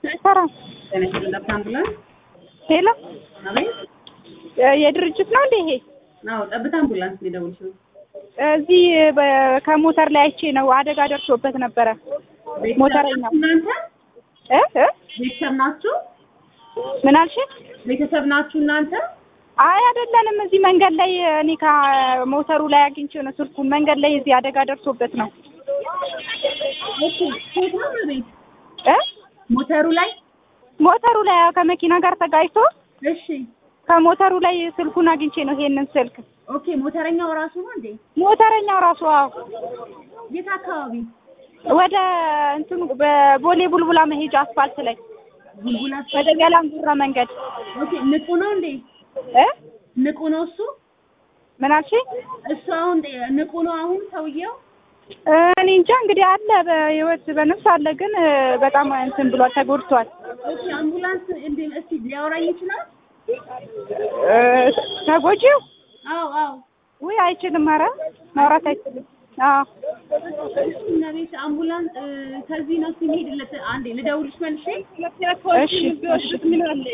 ሰላም ተነስተን አምቡላንስ ሄሎ፣ አቤት። የድርጅት ነው እንዴ ይሄ? አዎ ጠብታ አምቡላንስ ነው የደወልሽው? እዚህ በ- ከሞተር ላይ አይቼ ነው አደጋ ደርሶበት ነበረ። ሞተረኛ እናንተ እ እ ቤተሰብ ናችሁ? ምን አልሽ? ቤተሰብ ናችሁ እናንተ? አይ አይደለንም። እዚህ መንገድ ላይ እኔ ከሞተሩ ላይ አግኝቼው ነው ስልኩን። መንገድ ላይ እዚህ አደጋ ደርሶበት ነው ኦኬ። ሴት ነው ቤት እ ሞተሩ ላይ ሞተሩ ላይ አዎ፣ ከመኪና ጋር ተጋጭቶ እሺ። ከሞተሩ ላይ ስልኩን አግኝቼ ነው ይሄንን ስልክ። ኦኬ። ሞተረኛው ራሱ ነው እንዴ? ሞተረኛው ራሱ አዎ፣ የት አካባቢ? ወደ እንትኑ በቦሌ ቡልቡላ መሄጃ አስፋልት ላይ ቡልቡላ። ወደ ገላንጉራ መንገድ ኦኬ። ንቁ ነው እንዴ? እ ንቁ ነው እሱ? ምን አልሽኝ? እሱ አሁን ንቁ ነው አሁን ሰውየው? እኔ እንጃ እንግዲህ አለ በህይወት በነፍስ አለ፣ ግን እ፣ በጣም እንትን ብሏል፣ ተጎድቷል። ኦኬ። አምቡላንስ እንዴ እስቲ ሊያወራኝ ይችላል? እ፣ ተጎጂው አዎ አዎ። ውይ አይችልም፣ ኧረ ማውራት አይችልም። አዎ እና ቤት አምቡላንስ እ፣ ከዚህ ነው ሲሄድለት አንዴ ልደውልሽ መልሼ እሺ እሺ